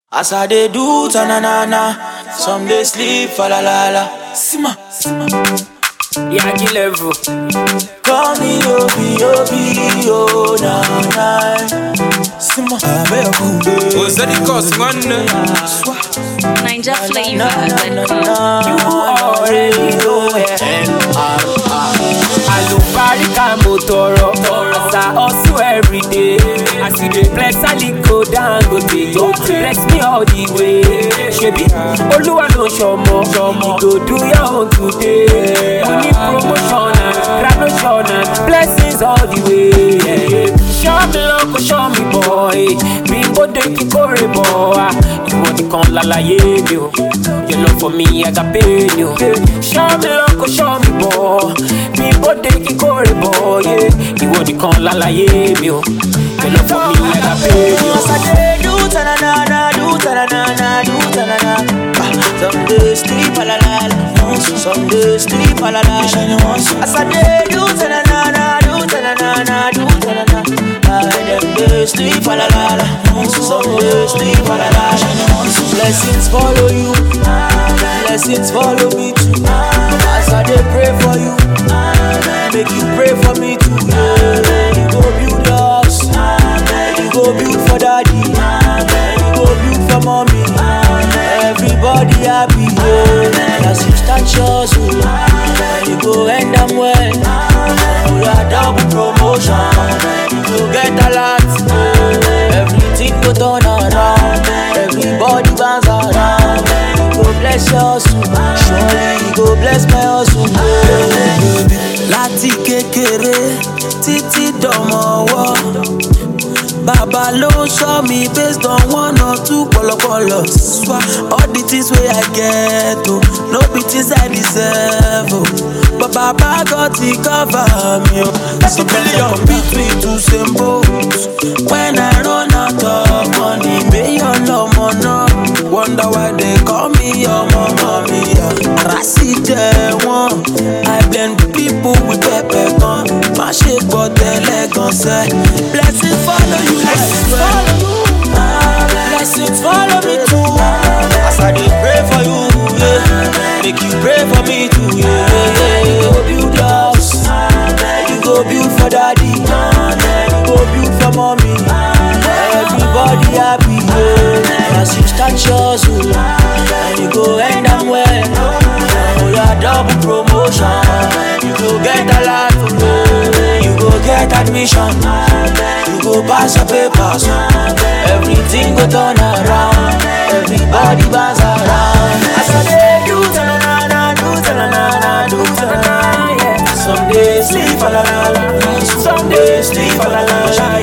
As I dey do ta na na na, some dey sleep fa la la la. Sima, sima. Yagi level. Call me Obi Obi oh na na. Sima, abe Ozedikos nwanne Ninja na flavor. na na. You already know it. Alubarika mo tọrọ. As I hustle every day. As you dey flex, Aliko Dangote. Go flex me all the way. Ṣebí Olúwa ló ṣọmọ. You go do your own today. Mo ní promotion and graduation and blessings all the way. Ṣọ́ mi lọ kó ṣọ́ mi bọ̀. Mi bóde kíkórè bọ̀. Ìwọ nìkan lálàyé mi o. Your love for me, I got pain you. Ṣọ́ mi lọ kó ṣọ́ mi bọ̀. Mi bóde kíkórè bọ̀. Ìwọ nìkan lálàyé mi o. Your love for me, I got pain you. As I dey do ta na na na, do ta na na na, do ta na na. Ah, Some dey sleep a la la la, some dey sleep a la la la. As I dey do ta na na na, do ta na na na, do ta na na. Ah, Them dey sleep a la la la, some dey sleep a la la la. Blessings follow you, blessings follow me too. As I dey pray for you, make you pray for me too. Yeah, you go build your house, you go build for daddy, you go build for mommy. Everybody happy, yeah. As you start yours, oh, you go end them well. You are double promotion, you go get a lot. Everything go turn around, everybody bounce around. You go bless your soul, surely you go bless my hustle. yeah. Láti kékeré títí dọ̀mọ̀ ọwọ́. Baba ló show me based on one or two pọlọpọlọ. Swa all the things wey I get o, no be things I deserve o. But Baba God he cover me o. Some billion beat me to same boat. When I run out of money, million lọmọ náà. Wonder why they call me ọmọ mọ̀mí. Ara sì jẹ wọ́n. I blend people with pepper gan. Má ṣe gbọ́ tẹ́lẹ̀ gan sẹ́. Blessings follow you like well. Blessings follow me too. As I dey pray for you, yeah. Make you pray for me too, yeah. yeah. You go build your house. You go build for daddy. You go build for mommy. Everybody happy, yeah. As you start yours, oh, and you go end them well. Oh, yeah, double promotion. You go get a lot, oh, you go get admission. You go pass your papers. Everything go turn around. Everybody bounce around. As I dey do ta-na-na-na, do ta-na-na-na, do ta-na-na, yeah. Some days sleep a la la la, some days sleep a la la la.